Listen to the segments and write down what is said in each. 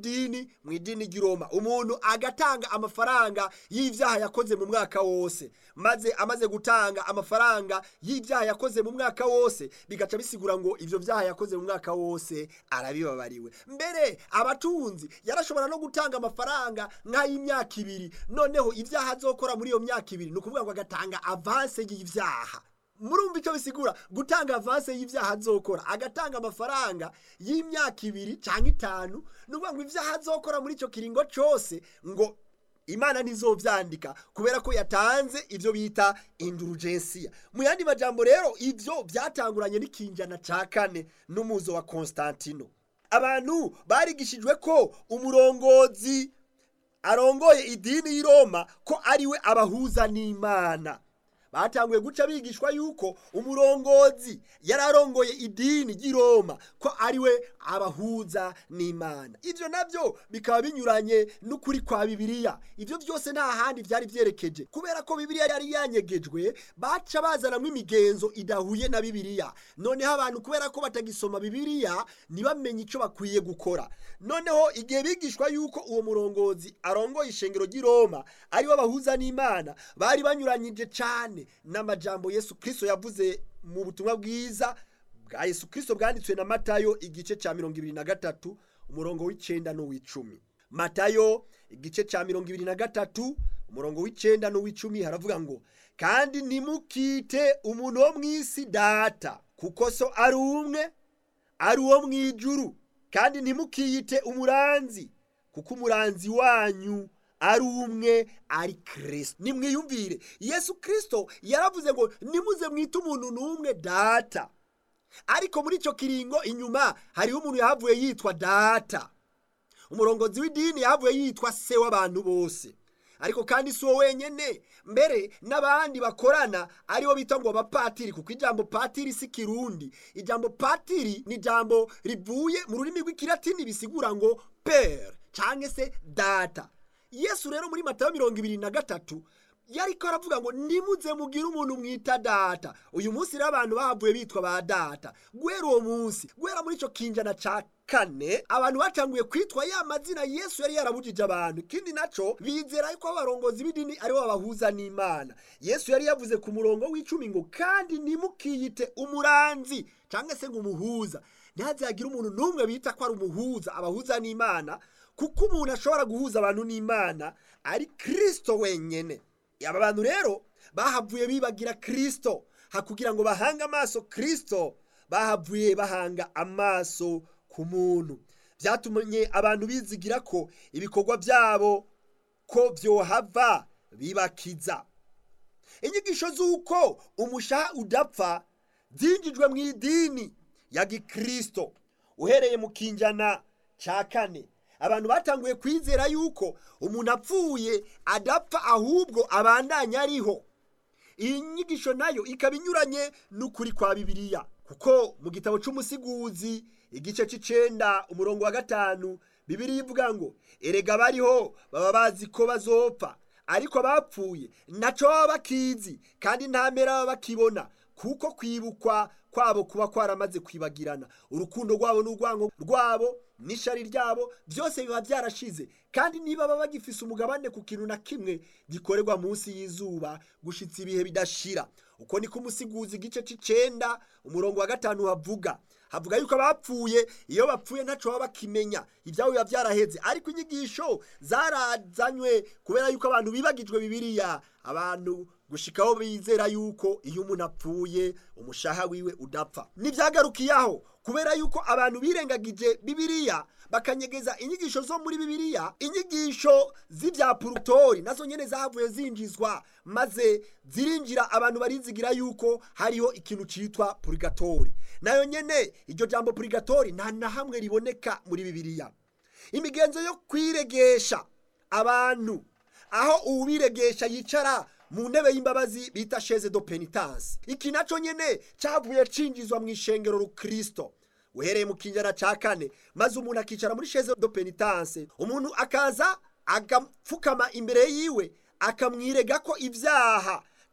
w'idini mu idini ry'i Roma umuntu agatanga amafaranga y'ivyaha yakoze mu mwaka wose maze amaze gutanga amafaranga y'ivyaha yakoze mu mwaka wose bigaca bisigura ngo ivyo vyaha yakoze mu mwaka wose arabibabariwe mbere abatunzi yarashobora no gutanga amafaranga nk'ay'imyaka ibiri noneho ivyaha azokora muri iyo myaka ibiri ni ukuvuga ngo agatanga avanse y'ivyaha murumva icyo bisigura gutanga avanse y'ivyaha azokora agatanga amafaranga y'imyaka ibiri cyangwa itanu ni ukuvuga ngo ivyaha azokora muri icyo kiringo cyose ngo imana ntizovyandika kubera ko yatanze ivyo bita indurugensiya mu yandi majambo rero ivyo vyatanguranye n'ikinjana ca kane n'umuzo wa konstantino abantu barigishijwe ko umurongozi arongoye idini y'i roma ko ariwe abahuza n'imana batanguye guca bigishwa yuko umurongozi yari arongoye idini ry'i Roma ko ariwe abahuza n'Imana ivyo navyo bikaba binyuranye n'ukuri kwa Bibiliya ivyo byose nta handi vyari vyerekeje kubera ko Bibiliya yari yanyegejwe baca bazanamwo imigenzo idahuye na Bibiliya noneho abantu kubera ko batagisoma Bibiliya ntibamenye ico bakwiye gukora noneho igihe bigishwa yuko uwo murongozi arongoye ishengero ry'i Roma ariwe abahuza n'Imana bari banyuranyije cane n'amajambo Yesu Kristo yavuze mu butumwa bwiza bwa Yesu Kristo bwanditswe na Matayo igice ca mirongo ibiri na gatatu umurongo w'icenda n'uw'icumi Matayo igice ca mirongo ibiri na gatatu umurongo w'icenda n'uw'icumi haravuga ngo kandi ntimukite umuntu wo mw'isi data kuko so ari umwe ari uwo mw'ijuru kandi ntimukiyite umuranzi kuko umuranzi wanyu ari umwe ari kirisito nimwiyumvire yesu kirisito yaravuze ngo nimuze mwite umuntu n'umwe data ariko muri icyo kiringo inyuma hariho umuntu yahavuye yitwa data umurongozi w'idini yahavuye yitwa se w'abantu bose ariko kandi si uwo wenyine mbere n'abandi bakorana aribo bita ngo abapatiri kuko ijambo patiri si kirundi ijambo patiri ni ijambo rivuye mu rurimi rw'ikilatini bisigura ngo pere cyangwa se data yesu rero muri matayo mirongo ibiri na gatatu yariko aravuga ngo nimuze mugire umuntu mwita data uyu munsi rero abantu bahavuye bitwa ba data guhera uwo munsi guhera muri icyo kinjana ca kane abantu batanguye kwitwa ya mazina yesu yari yarabujije abantu ikindi naco bizera yuko abarongozi b'idini aribo babahuza n'imana yesu yari yavuze ku murongo w'icumi ngo kandi ntimukiyite umuranzi cyangwa se ngo umuhuza ntihazagire umuntu n'umwe bita ko ari umuhuza abahuza n'imana kuko umuntu ashobora guhuza abantu n'imana ari kirisito wenyine aba bantu rero bahavuye bibagira kirisito hakugira ngo bahange amaso kirisito bahavuye bahanga amaso ku muntu byatumye abantu bizigira ko ibikorwa byabo ko byohava bibakiza inyigisho z'uko umushaha udapfa zinjijwe mu idini ya gikirisito uhereye mu kinjana cya kane abantu batanguye kwizera yuko umuntu apfuye adapfa ahubwo abandanya ariho iyi nyigisho nayo ikaba inyuranye n'ukuri kwa bibiliya kuko mu gitabo cy'umusiguzi igice cy'icenda umurongo wa gatanu bibiliya ivuga ngo erega bariho baba bazi ko bazopfa ariko abapfuye ntaco baba bakizi kandi nta mpera baba bakibona kuko kwibukwa kwabo kuba kwaramaze kwibagirana urukundo rwabo n'urwango rwabo n'ishari ryabo byose biba byarashize kandi niba baba bagifise umugabane ku kintu na kimwe gikorerwa munsi y'izuba gushitsa ibihe bidashira uko niko umusiguzi igice c'icenda umurongo wa gatanu havuga havuga yuko abapfuye iyo bapfuye ntaco baba bakimenya ibyabo biba byaraheze ariko inyigisho zarazanywe kubera yuko abantu bibagijwe bibiliya abantu gushikaho bizera yuko iyo umuntu apfuye umushaha wiwe udapfa ntibyagarukiyaho kubera yuko abantu birengagije bibiliya bakanyegeza inyigisho zo muri bibiliya inyigisho z'ibya purutori nazo nyene zahavuye zinjizwa maze zirinjira abantu barizigira yuko hariho ikintu citwa purigatori nayo nyene iryo jambo purigatori nta na hamwe riboneka muri bibiliya imigenzo yo kwiregesha abantu aho uwiregesha yicara mu ntebe y'imbabazi bita sheze do penitence iki naco nyene cavuye cinjizwa mu ishengero rukristo uhereye mu kinjana ca kane maze umuntu akicara muri sheze do penitence umuntu akaza agapfukama imbere yiwe akamwirega ko ibyaha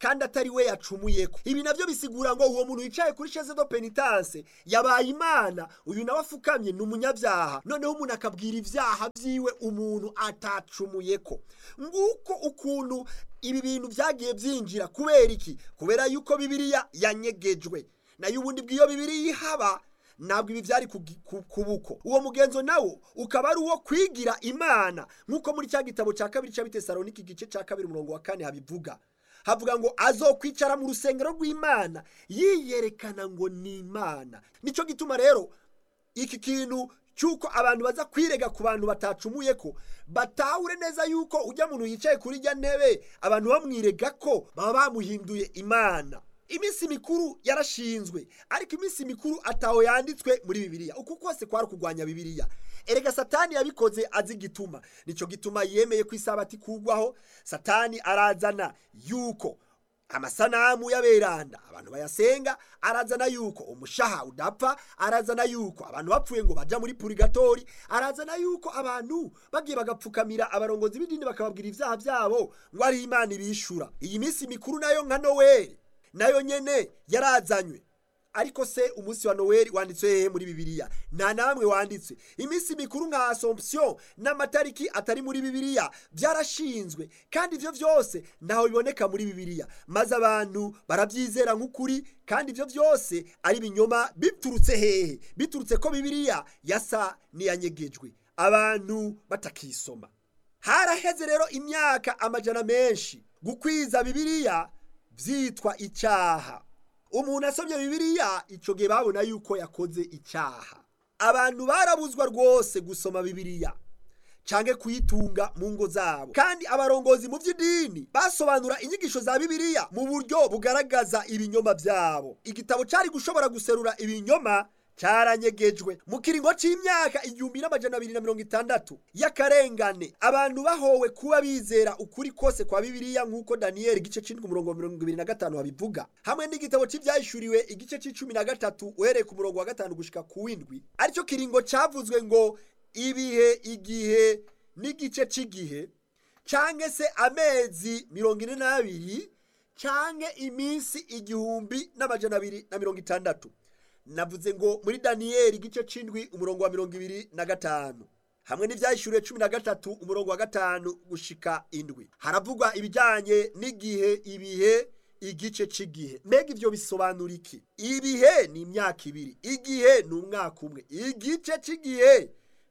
kandi atari we yacumuyeko ibi navyo bisigura ngo uwo muntu yicaye kuri chaise de penitence yabaye imana uyu nawe afukamye ni umunyabyaha noneho umuntu akabwira ivyaha vyiwe umuntu atacumuyeko nguko ukuntu ibi bintu vyagiye vyinjira kubera iki kubera yuko bibiliya yanyegejwe nayo ubundi bw'iyo bibiliya ihaba ntabwo ibi byari kubuko uwo mugenzo nawo ukaba ari uwo kwigira imana nk'uko muri cya gitabo cya kabiri cya bitesaloniki igice cya kabiri umurongo wa kane habivuga havuga ngo azokwicara mu rusengero rw'imana yiyerekana ngo ni imana nicyo gituma rero iki kintu cy'uko abantu baza kwirega ku bantu batacumuye ko batahure neza yuko ujya muntu yicaye kuri ijya ntebe abantu bamwirega ko baba bamuhinduye imana iminsi mikuru yarashinzwe ariko iminsi mikuru ataho yanditswe muri bibiliya uku kose kwari kurwanya bibiliya erega satani yabikoze azi igituma nicyo gituma yemeye ko isabati kugwaho satani arazana yuko amasanamu y'aberanda abantu bayasenga arazana yuko umushaha udapfa arazana yuko abantu bapfuye ngo baja muri purigatori arazana yuko abantu bagiye bagapfukamira abarongozi b'idini bakababwira ivyaha vyabo ngo ari imana ibishura iyi minsi mikuru nayo nka noweli nayo nyene yarazanywe ariko se umunsi wa noweli wanditswe hehe muri bibiliya nta namwe wanditswe iminsi mikuru nka assomption n'amatariki atari muri bibiliya byarashinzwe kandi ivyo vyose ntaho biboneka muri bibiliya maze abantu barabyizera nk'ukuri kandi ivyo vyose ari binyoma biturutse hehe biturutse ko bibiliya yasa n'iyanyegejwe abantu batakisoma haraheze rero imyaka amajana menshi gukwiza bibiliya vyitwa icyaha umuntu asomye bibiliya ico gihe babona yuko yakoze icyaha abantu barabuzwa rwose gusoma bibiliya canke kuyitunga mu ngo zabo kandi abarongozi mu by'idini basobanura inyigisho za bibiliya mu buryo bugaragaza ibinyoma byabo igitabo cari gushobora guserura ibinyoma caranyegejwe mu kiringo c'imyaka igihumbi n'amajana abiri na mirongo itandatu y'akarengane abantu bahowe kuba bizera ukuri kose kwa bibiliya nk'uko daniyeli igice c'indwi umurongo wa mirongo ibiri na gatanu babivuga hamwe n'igitabo c'ivyahishuriwe igice c'icumi na gatatu uhereye ku murongo wa gatanu gushika ku w'indwi aricyo kiringo cavuzwe ngo ibihe igihe n'igice c'igihe canke se amezi mirongo ine n'abiri canke iminsi igihumbi n'amajana abiri na mirongo itandatu navuze ngo muri daniyeli igice c'indwi umurongo wa mirongo ibiri na gatanu hamwe n'ivyahishuriwe cumi na gatatu umurongo wa gatanu gushika indwi haravugwa ibijanye n'igihe ibihe igice c'igihe mbega ivyo bisobanura iki ibihe ni imyaka ibiri igihe ni umwaka umwe igice c'igihe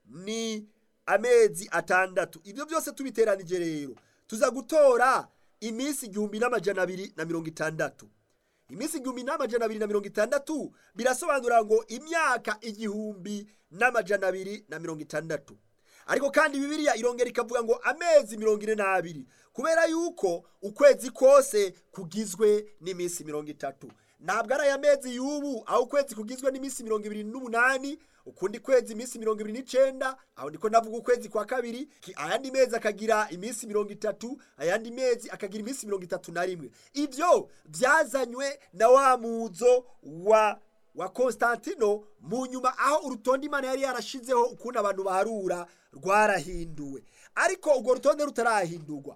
ni amezi atandatu ibyo byose tubiteranije rero tuza gutora iminsi igihumbi n'amajana abiri na mirongo itandatu iminsi igihumbi n'amajana abiri na mirongo itandatu birasobanura ngo imyaka igihumbi n'amajana abiri na mirongo itandatu ariko kandi bibiliya irongera ikavuga ngo amezi mirongo ine n'abiri kubera yuko ukwezi kose kugizwe n'iminsi mirongo itatu ntabwo ari aya mezi y'ubu aho ukwezi kugizwe n'iminsi mirongo ibiri n'umunani ukundi kwezi iminsi mirongo ibiri n'icenda aho ndiko navuga ukwezi kwa kabiri ayandi mezi akagira iminsi mirongo itatu ayandi mezi akagira iminsi mirongo itatu na rimwe ivyo vyazanywe na wa muzo wa wa Konstantino mu nyuma aho urutonde imana yari yarashizeho ukuntu abantu baharura rwarahinduwe ariko urwo rutonde rutarahindurwa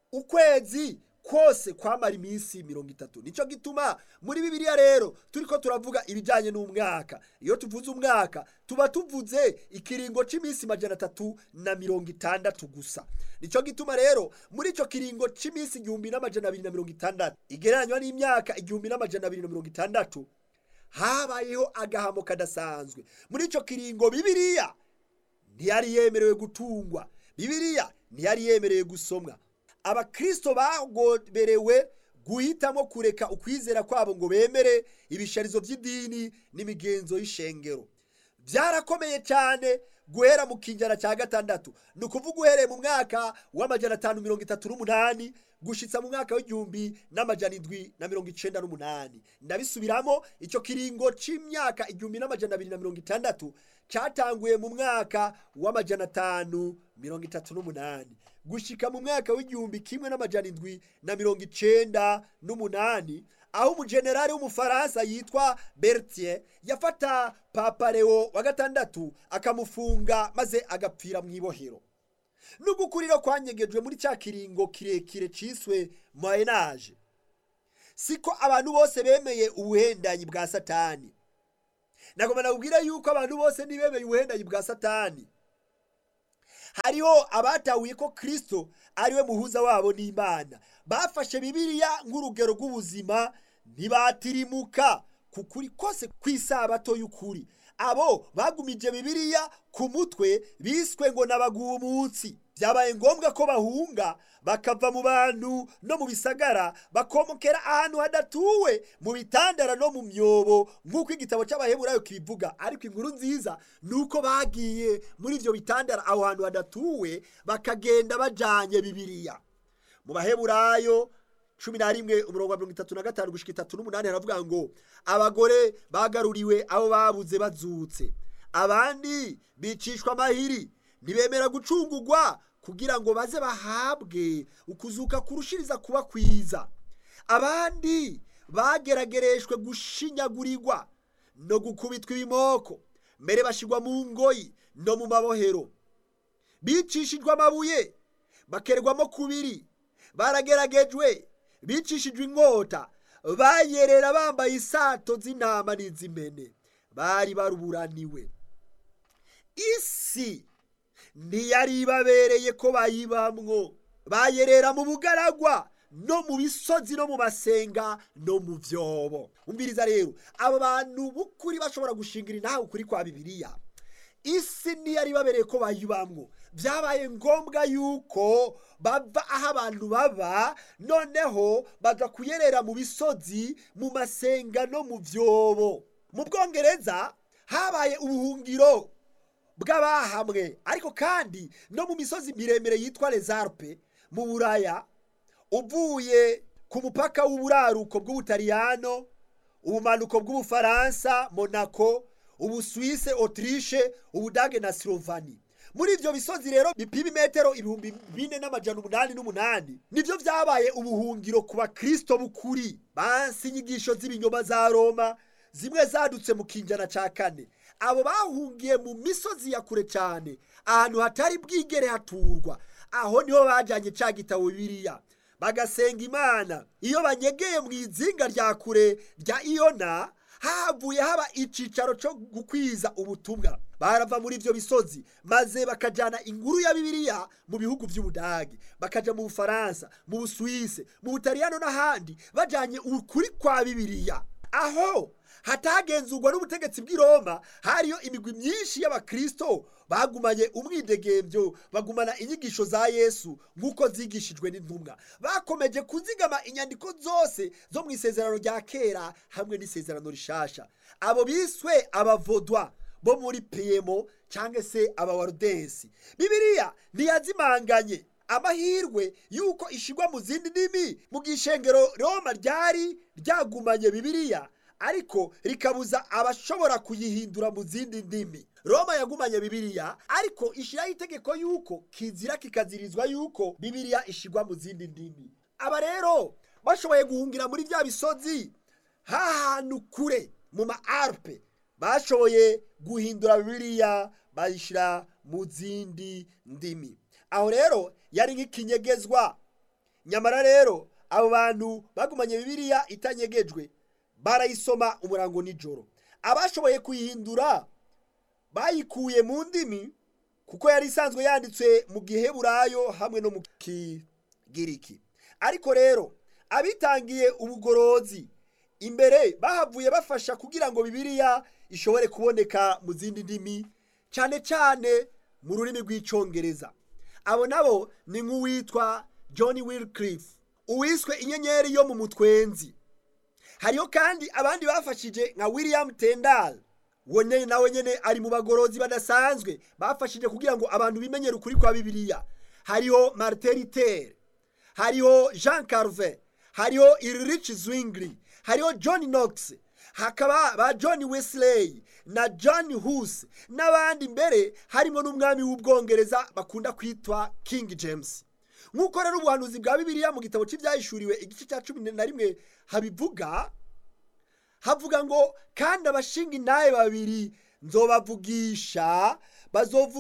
ukwezi kose kwamara iminsi mirongo itatu nicyo gituma muri bibiliya rero turiko turavuga ibijyanye n'umwaka iyo tuvuze umwaka tuba tuvuze ikiringo cy'iminsi majana atatu na mirongo itandatu gusa nicyo gituma rero muri icyo kiringo cy'iminsi igihumbi n'amajana abiri na mirongo itandatu igereranywa n'imyaka igihumbi n'amajana abiri na mirongo itandatu habayeho agahamo kadasanzwe muri icyo kiringo bibiliya ntiyari yemerewe gutungwa bibiliya ntiyari yemerewe gusomwa abakristo bagoberewe guhitamo kureka ukwizera kwabo ngo bemere ibisharizo by'idini n'imigenzo y'ishengero byarakomeye cyane guhera mu kinjana cya gatandatu ni ukuvuga uhereye mu mwaka w'amajana atanu mirongo itatu n'umunani gushitsa mu mwaka w'igihumbi n'amajana indwi na mirongo icenda n'umunani ndabisubiramo icyo kiringo c'imyaka igihumbi n'amajana abiri na mirongo itandatu cyatanguye mu mwaka w'amajana atanu mirongo itatu n'umunani gushika mu mwaka w'igihumbi kimwe n'amajana indwi na mirongo icenda n'umunani aho umujenerali w'umufaransa yitwa bertier yafata papa leo wa gatandatu akamufunga maze agapfira mu ibohero n'ugukuriro kwanyegejwe muri cya kiringo kirekire ciswe moyenage siko abantu bose bemeye ubuhendanyi bwa satani nagomba nakubwira yuko abantu bose ntibemeye ubuhendanyi bwa satani hariho abatahuye ko kirisito ariwe muhuza wabo n'imana bafashe bibiliya nk'urugero rw'ubuzima ntibatirimuka ku kuri kose kw'isabato y'ukuri abo bagumije bibiliya ku mutwe biswe ngo n'abagumutsi byabaye ngombwa ko bahunga bakava mu bantu no mu bisagara bakomokera ahantu hadatuwe mu bitandara no mu myobo nk'uko igitabo cy'abaheburayo kibivuga ariko inkuru nziza ni uko bagiye muri ibyo bitandara aho hantu hadatuwe bakagenda bajanye bibiliya mu baheburayo cumi na rimwe umurongo wa mirongo itatu na gatanu gushika itatu n'umunani haravuga ngo abagore bagaruriwe abo babuze bazutse abandi bicishwa amahiri ntibemera gucungurwa kugira ngo baze bahabwe ukuzuka kurushiriza kuba kwiza abandi bageragereshwe gushinyagurirwa no gukubitwa ibimoko mbere bashyirwa mu ngoyi no mu mabohero bicishijwe amabuye bakerwamo kubiri barageragejwe bicishijwe inkota bayerera bambaye isato z'intama n'iz'imene bari baruburaniwe isi ntiyari ibabereye ko bayibamwo bayerera mu bugaragwa no mu bisozi no mu masenga no mu byobo umviriza rero abo bantu b'ukuri bashobora gushingira intahe ukuri kwa bibiliya isi ntiyari ibabereye ko bayibamwo byabaye ngombwa yuko bava aho abantu baba noneho baza kuyerera mu bisozi mu masenga no mu byobo mu bwongereza habaye ubuhungiro bw'abahamwe ariko kandi no mu misozi miremire yitwa rezarpe mu buraya uvuye ku mupaka w'uburaruko bw'ubutaliyano ubumanuko bw'ubufaransa monaco ubusuwise otirishe ubudage na silovani muri ibyo bisozi rero bipima imetero ibihumbi bine n'amajana umunani n'umunani nibyo byabaye ubuhungiro ku bakristo b'ukuri bansi inyigisho z'ibinyoma za roma zimwe zadutse mu kinjana cya kane abo bahungiye mu misozi ya kure cyane ahantu hatari bwigere haturwa aho niho bajyanye cya gitabo biriya bagasenga imana iyo banyegeye mu izinga rya kure rya iyona havuye haba icyicaro cyo gukwiza ubutumwa barava muri ibyo bisozi maze bakajyana inkuru ya bibiliya mu bihugu by'ubudage bakajya mu bufaransa mu busuwise mu butaliyano n'ahandi bajyanye ukuri kwa bibiliya aho hatagenzurwa n'ubutegetsi bw'i roma hariyo imigwi myinshi y'abakristo bagumanye umwidegembyo bagumana inyigisho za yesu nk'uko zigishijwe n'intumwa bakomeje kuzigama inyandiko zose zo mu isezerano rya kera hamwe n'isezerano rishasha abo biswe abavodwa bo muri piyemo cyangwa se abawarudensi bibiliya ntiyazimanganye amahirwe y'uko ishyirwa mu zindi ndimi mu gishengero roma ryari ryagumanye bibiliya ariko rikabuza abashobora kuyihindura mu zindi ndimi roma yagumanye bibiliya ariko ishyiraho itegeko y'uko kizira kikazirizwa y'uko bibiliya ishyirwa mu zindi ndimi aba rero bashoboye guhungira muri bya bisozi hahantu kure mu ma arupe bashoboye guhindura bibiliya bayishyira mu zindi ndimi aho rero yari nk'ikinyegezwa nyamara rero abo bantu bagumanye bibiliya itanyegejwe barayisoma umurango nijoro abashoboye kuyihindura bayikuye mu ndimi kuko yari isanzwe yanditswe mu giheburayo hamwe no mu kigiriki ariko rero abitangiye ubugorozi imbere bahavuye bafasha kugira ngo bibiliya ishobore kuboneka mu zindi ndimi cyane cyane mu rurimi rw'icyongereza abo nabo ni nk'uwitwa john wilcliffe uwiswe inyenyeri yo mu mutwenzi hariho kandi abandi bafashije nka william tendal wone nawe nyine ari mu bagorozi badasanzwe bafashije kugira ngo abantu bimenyere ukuri kwa bibiliya hariho martin luther hariho jean carve hariho irich zwingli hariho john knox hakaba ba john wesley na john hus n'abandi mbere harimo n'umwami w'ubwongereza bakunda kwitwa king james nk'uko rero ubuhanuzi bwa bibiliya mu gitabo cy'ibyahishuriwe igice cya cumi na rimwe habivuga havuga ngo kandi abashinga intahe babiri nzobavugisha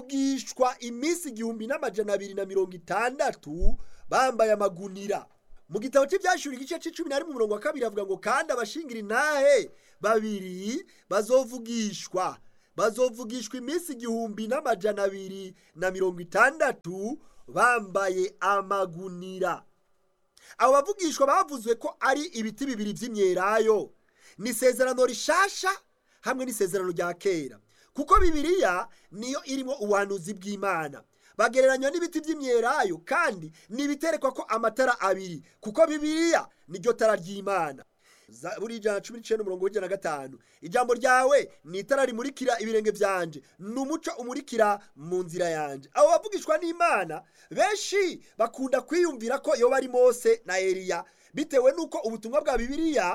bazovugishwa iminsi igihumbi n'amajana abiri na mirongo itandatu bambaye amagunira mu gitabo cy'ibyashuri igice cy'icumi na rimwe umurongo wa kabiri avuga ngo kandi abashingira intahe babiri bazovugishwa bazovugishwa iminsi igihumbi n'amajana abiri na mirongo itandatu bambaye amagunira abo bavugishwa bavuzwe ko ari ibiti bibiri by'imyelayo ni isezerano rishasha hamwe n'isezerano rya kera kuko bibiliya niyo irimo ubuhanuzi bw'imana bagereranywa n'ibiti by'imyelayo kandi ni ibiterekwa ko amatara abiri kuko bibiliya niryo tara ry'imana buri ijana cumi n'icyenda umurongo w'ijana na gatanu ijambo ryawe ni itara rimurikira ibirenge byanje ni umuco umurikira mu nzira yanjye abo bavugishwa n'imana benshi bakunda kwiyumvira ko yoba ari mose na eliya bitewe n'uko ubutumwa bwa bibiliya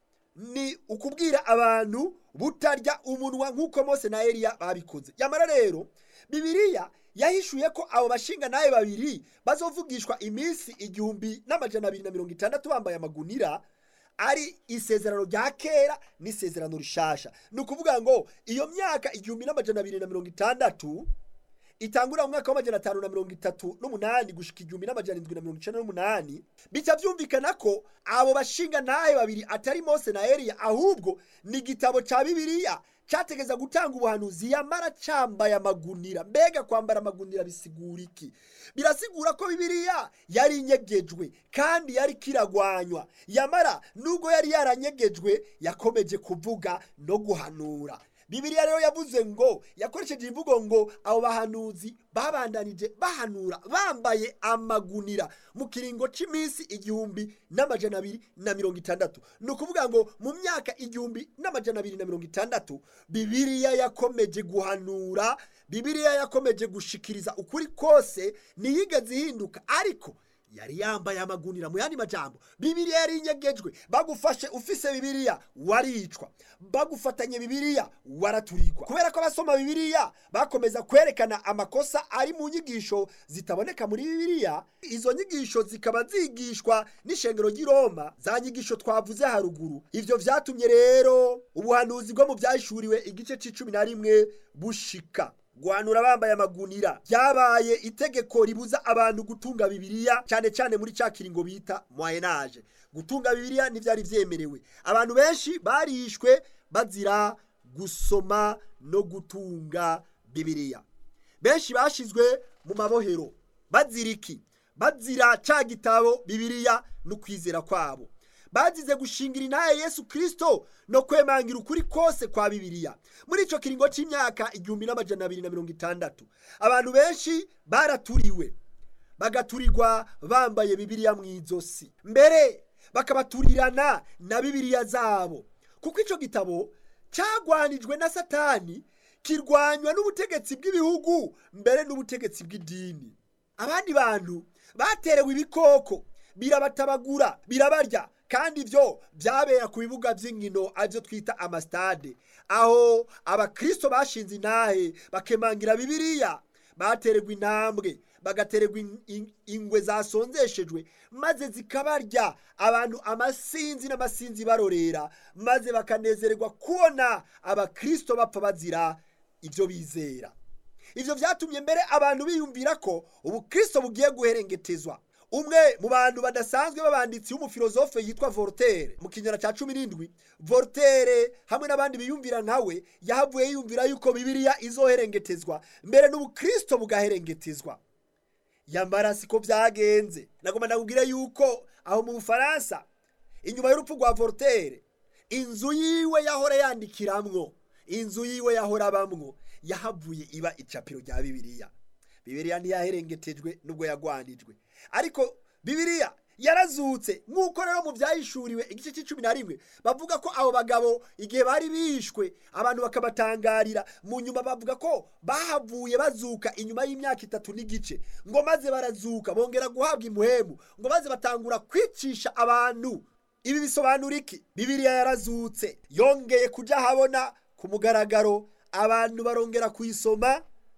ni ukubwira abantu butarya umunwa nk'uko mose na eliya babikoze yamara rero bibiliya yahishuye ko abo bashinga nawe babiri bazovugishwa iminsi igihumbi n'amajana abiri na mirongo itandatu bambaye amagunira ari isezerano rya kera n'isezerano rishasha ni ukuvuga ngo iyo myaka igihumbi n'amajana abiri na mirongo itandatu itangurira mu mwaka w'amajana atanu na mirongo itatu n'umunani gushika igihumbi n'amajana indwi na mirongo icenda n'umunani bica byumvikana ko abo bashinga nawe babiri atari mose na eliya ahubwo ni igitabo ca bibiliya cyategeza gutanga ubuhanuzi yamara cyambaye amagunira mbega kwambara amagunira bisigura iki birasigura ko bibiliya yari inyegejwe kandi yari kiragwanywa yamara nubwo yari yaranyegejwe yakomeje kuvuga no guhanura bibiliya rero yavuze ngo yakoresheje imvugo ngo abo bahanuzi babandanije bahanura bambaye amagunira mu kiringo cy'iminsi igihumbi n'amajana abiri na mirongo itandatu ni ukuvuga ngo mu myaka igihumbi n'amajana abiri na mirongo itandatu bibiliya yakomeje guhanura bibiliya yakomeje gushikiriza ukuri kose ntiyigeze ihinduka ariko yari yambaye amagunira mu yandi majambo bibiliya yari inyegejwe bagufashe ufise bibiliya waricwa bagufatanye bibiliya waraturikwa kubera ko abasoma bibiliya bakomeza kwerekana amakosa ari mu nyigisho zitaboneka muri bibiliya izo nyigisho zikaba zigishwa n'ishengero ry'i roma za nyigisho twavuze haruguru ivyo vyatumye rero ubuhanuzi bwo mu byahishuriwe igice c'icumi na rimwe bushika guhanura bambaye amagunira byabaye itegeko ribuza abantu gutunga bibiliya cyane cyane muri cya kiringo bita moyenage gutunga bibiliya ntibyari byemerewe abantu benshi barishwe bazira gusoma no gutunga bibiliya benshi bashizwe mu mabohero bazira iki bazira cya gitabo bibiliya no kwizera kwabo bazize gushingira intaye yesu kirisito no kwemangira ukuri kose kwa bibiliya muri icyo kiringo cy'imyaka igihumbi n'amajana abiri na mirongo itandatu abantu benshi baraturiwe bagaturirwa bambaye bibiliya mu izosi mbere bakabaturirana na bibiliya zabo kuko icyo gitabo cyagwanijwe na satani kirwanywa n'ubutegetsi bw'ibihugu mbere n'ubutegetsi bw'idini abandi bantu baterewe ibikoko birabatabagura birabarya kandi ibyo byabera ku bibuga by'inkino aribyo twita amasitade aho abakristo bashinze intahe bakemangira bibiliya batererwa intambwe bagatererwa ingwe zasonzeshejwe maze zikabarya abantu amasinzi n'amasinzi barorera maze bakanezererwa kubona abakristo bapfa bazira ibyo bizera ibyo byatumye mbere abantu biyumvira ko ubukristo bugiye guherengetezwa umwe mu bantu badasanzwe b'abanditsi w'umufilozofe yitwa Voltaire mu kinyana cya cumi n'indwi Voltaire hamwe n'abandi biyumvira nkawe yahavuye yiyumvira yuko bibiliya izoherengetezwa mbere n'ubukristo bugaherengetezwa yamara siko byagenze nagomba ndakubwire yuko aho mu bufaransa inyuma y'urupfu rwa Voltaire inzu yiwe yahora yandikiramwo inzu yiwe yahora abamwo yahavuye iba icapiro rya bibiliya bibiliya ntiyaherengetejwe nubwo yagwanijwe ariko bibiliya yarazutse nk'uko rero mu byahishuriwe igice cy'icumi na rimwe bavuga ko abo bagabo igihe bari bishwe abantu bakabatangarira mu nyuma bavuga ko bahavuye bazuka inyuma y'imyaka itatu n'igice ngo maze barazuka bongera guhabwa imuhemu ngo maze batangura kwicisha abantu ibi bisobanura iki bibiliya yarazutse yongeye kujya ahabona ku mugaragaro abantu barongera kuyisoma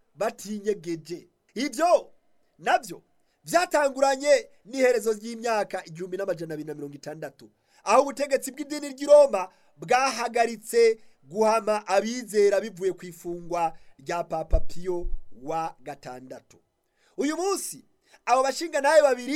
batinyegeje ibyo nabyo byatanguranye n'iherezo ry'imyaka igihumbi n'amajana abiri na mirongo itandatu aho ubutegetsi bw'idini ry'i roma bwahagaritse guhama abizera bivuye ku ifungwa rya papa piyo wa gatandatu uyu munsi abo bashinga nawe babiri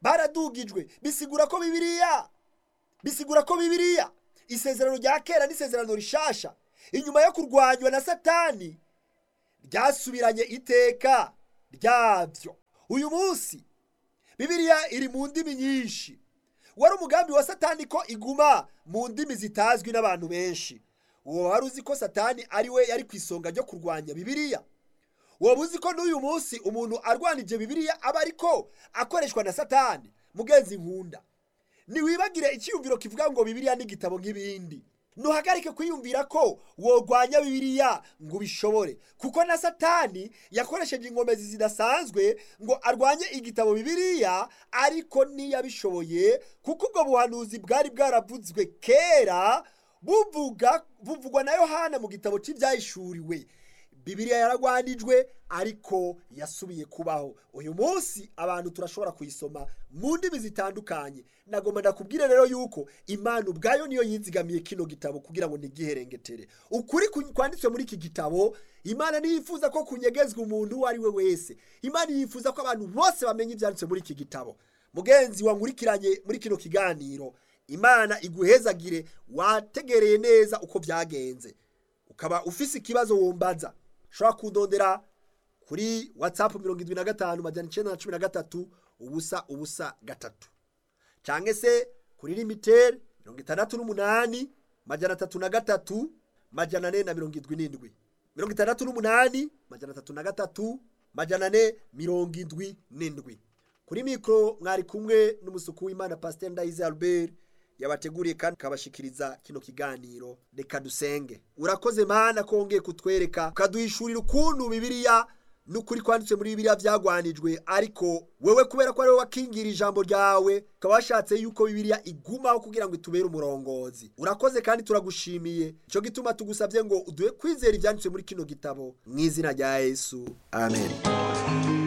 baradugijwe bisigura ko bibiliya bisigura ko bibiliya isezerano rya kera n'isezerano rishasha inyuma yo kurwanywa na satani ryasubiranye iteka ryabyo uyu munsi bibiliya iri mu ndimi nyinshi wari umugambi wa satani ko iguma mu ndimi zitazwi n'abantu benshi uwo wari uzi ko satani ari we yari ku isonga ryo kurwanya bibiliya waba uzi ko n'uyu munsi umuntu arwanije bibiliya aba ariko akoreshwa na satani mugenzi nkunda ntiwibagire icyiyumviro kivuga ngo bibiliya ni igitabo nk'ibindi ntuhagarike kwiyumvira ko worwanya bibiliya ngo ubishobore kuko na satani yakoresheje inkomezi zidasanzwe ngo arwanye igitabo bibiliya ariko ntiyabishoboye kuko ubwo buhanuzi bwari bwaravuzwe kera buvuga buvugwa na yohana mu gitabo cy'ibyahishuriwe bibiliya yaragwanijwe ariko yasubiye kubaho uyu munsi abantu turashobora kuyisoma mu ndimi zitandukanye nagomba ndakubwire rero yuko imana ubwayo niyo yizigamiye kino gitabo kugira ngo ntigiherengetere ukuri kwanditswe muri iki gitabo imana ntiyifuza ko kunyegezwa umuntu uwo ari we wese imana yifuza ko abantu bose bamenya ibyanditswe muri iki gitabo mugenzi wankurikiranye muri kino kiganiro imana iguhezagire wategereye neza uko byagenze ukaba ufise ikibazo wumbaza ushobora kudondera kuri watsapu mirongo irindwi na gatanu majyana icyenda na cumi na gatatu ubusa ubusa gatatu cyangwa se kuri limiteri mirongo itandatu n'umunani majyana atatu na gatatu majyana ane na mirongo irindwi n'indwi mirongo itandatu n'umunani majyana atatu na gatatu majyana ane mirongo indwi n'indwi kuri mikoro mwari kumwe n'umusuku w'imana pasiteri ndayize albert yabateguriye kandi akabashikiriza kino kiganiro reka dusenge urakoze mana kongeye kutwereka ukaduhishurira ukuntu bibiliya n'ukuri kwanditse muri bibiliya byagwanijwe ariko wewe kubera ko ari wowe wakingira ijambo ryawe ukaba washatse yuko bibiliya igumaho kugira ngo itubere umurongozi urakoze kandi turagushimiye icyo gituma tugusabye ngo uduhe kwizera ibyanditswe muri kino gitabo mu izina rya yesu amen